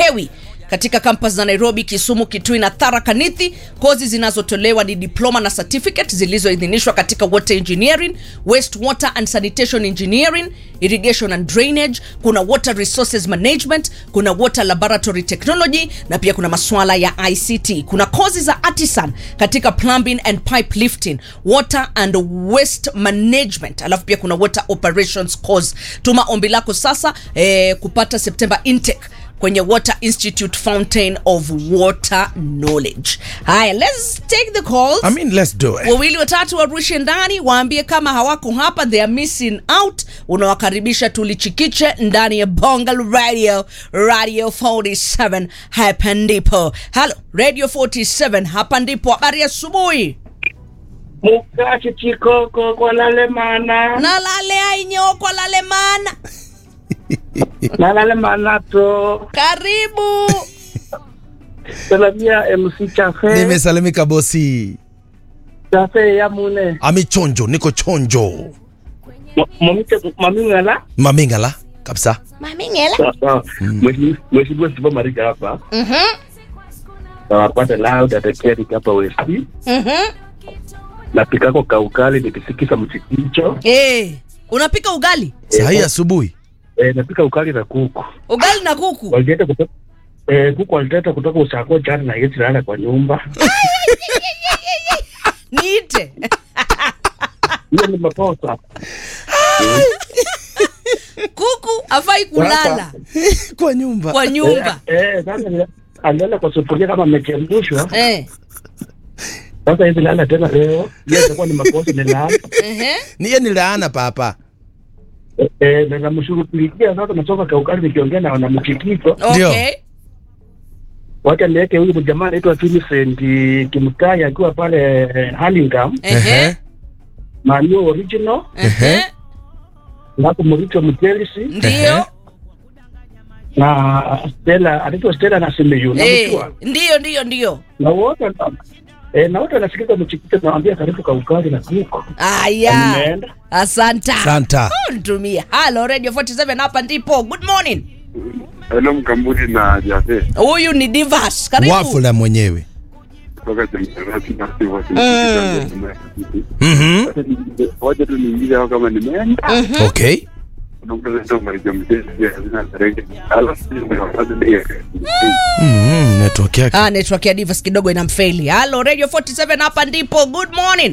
hauchelewi katika kampas za nairobi kisumu kitui na tharaka nithi kozi zinazotolewa ni diploma na certificate zilizoidhinishwa katika water engineering waste water and sanitation engineering irrigation and drainage kuna water resources management kuna water laboratory technology na pia kuna masuala ya ict kuna kozi za artisan katika plumbing and pipe lifting water and waste management alafu pia kuna water operations course tuma ombi lako sasa eh, kupata september intake kwenye water institute fountain of water knowledge haya let's take the calls I mean, let's do it. wawili watatu warushe ndani waambie kama hawako hapa they are missing out unawakaribisha tulichikiche ndani ya bongal radio radio 47 hapa ndipo halo radio 47 hapa ndipo habari ya asubuhi Mukati chikoko kwa lalemana nalale ainyokwa lalemana na lalemana to karibu salamia MC Chafe nimesalimika bosi Chafe ya mune amichonjo niko chonjo M- mamite mamingala mamingala kabisa mamingela sawa sawa mheshimiwa Sifa Marika hapa nawapata loud atakeri hapa westi napikako kaukali nikisikisa mchikicho Eh, unapika ugali sahii asubuhi eh, napika ukali na kuku ugali na kuku walileta kutoka eh, kuku walileta kutoka usako jana na yesi lala kwa nyumba niite hiyo ni makosa kuku afai kulala kwa nyumba kwa nyumba Eh, eh, sasa ni- alilala kwa sufuria kama amechemshwa. eh. Sasa hivi lala tena leo, hiyo itakuwa ni makosa ni lala. Ehe. niye ni laana papa Eh, eh, na namshughulikia sasa, nasoma kaukali nikiongea na wanamchikicho, Ndio. Okay. wacha niweke huyu jamaa anaitwa Vincent Kimtai akiwa pale eh, Hurlingham, Ehe. Manu original, Ehe. alafu Muricho Mchelsi Ndio. na Stella, anaitwa Stella na Simiyu, Eh, namjua ndio ndio ndio. na wote eh, na wote wanasikiza mchikicho, nawaambia karibu kaukali na kuko Aya. Nimeenda. Asanta. santa Oh, Nitumie. Hello Radio 47 hapa ndipo. Good morning. Hello Mkamburi na Jafe Huyu ni Divas. Karibu. wafula mwenyewe kutoka Jamhuri na Sivo. Mhm. Wacha tu niingize hao kama nimeenda. okay Unakuta ndio marijo mjezi ya hazina tarehe. Alafu nimewapata ndio. Mhm, network yake Ah, network ya Divas kidogo inamfaili. Hello Radio 47 hapa ndipo. Good morning.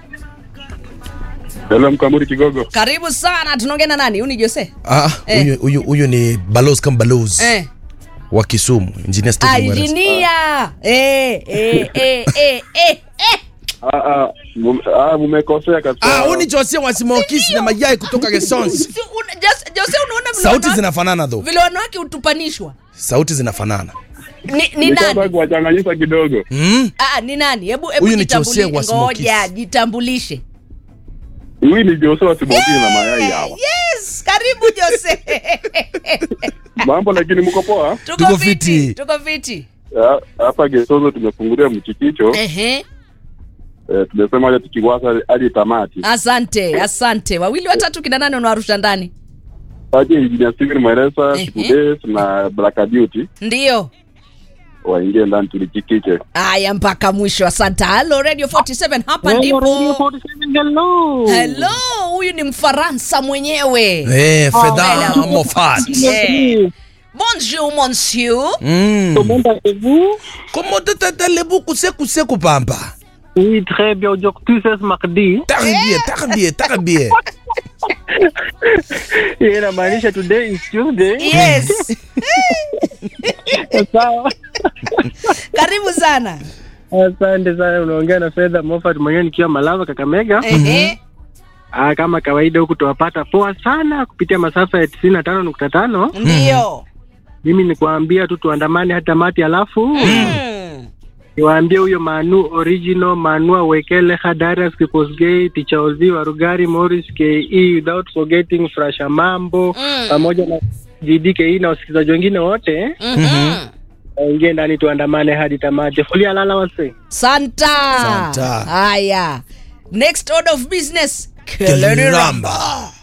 Hello Mkamburi Kigogo. Karibu sana. Tunaongea na nani? Huyu ni Jose. Ah, Eh. huyu huyu huyu ni balos kama balos Eh. wa Kisumu engineer Stephen Mweresa. Engineer. Eh, eh, eh, eh, eh, eh. Ah ah mume- ah mmekosea kabisa. Ah, huyu ni Jose wa Simokisi na mayai kutoka Gesons. Si una- Jose- Jose unaona vile Sauti wanawake- zinafanana though. vile wanawake hutupanishwa Sauti zinafanana. ni, ni Nikataka nani kuwachanganyisha kidogo. Mm. ah, ni nani hebu hebu Huyu ni Jose jitambulishe. wa Smokies. ngoja jitambulishe Huyu ni Jose wa Siboki na mayai hawa. yes karibu Jose Mambo lakini mko poa? tuko Tuko fiti fiti. tuko fiti Ah, Hapa Gesozo tumefungulia mchikicho. ehe Eh, tumesema aje tukiwasa hadi tamati. asante asante wawili watatu kina nane unawarusha ndani Aje Engineer Steven Mweresa, Ehe. Shikudes na Black Beauty ndio waingie ndani tulichikiche. aya mpaka mwisho asante halo radio 47 hapa ndipo hello huyu ni mfaransa mwenyewe Eh, Fedha hello. Moffat. Eh. bonjour monsieur Mm. Comment allez-vous Comment t'attends beaucoup seku seku pamba? Oui, très bien. Aujourd'hui, c'est ce mardi. Tarbie, tarbie, tarbie. Hii inamaanisha today is Tuesday. yes Sawa. karibu sana Asante sana. Unaongea na Fedha Moffat mwenyewe nikiwa Malava, Kakamega. Ehe. Ah, kama kawaida huku tuwapata poa sana kupitia masafa ya tisini na tano nukta tano. ndio Mimi ni kuambia tu tuandamane hata mati, alafu Mm. niwaambie huyo Manu original Manua Wekele Hadaras Kikosgei Ticha Ozi Warugari Morris KE without forgetting Frasha Mambo Mm. pamoja na GDKE na wasikilizaji wengine wote Mhm. waingie ndani tuandamane hadi tamati. Kulia lala wase. santa Santa. haya next order of business Keliramba.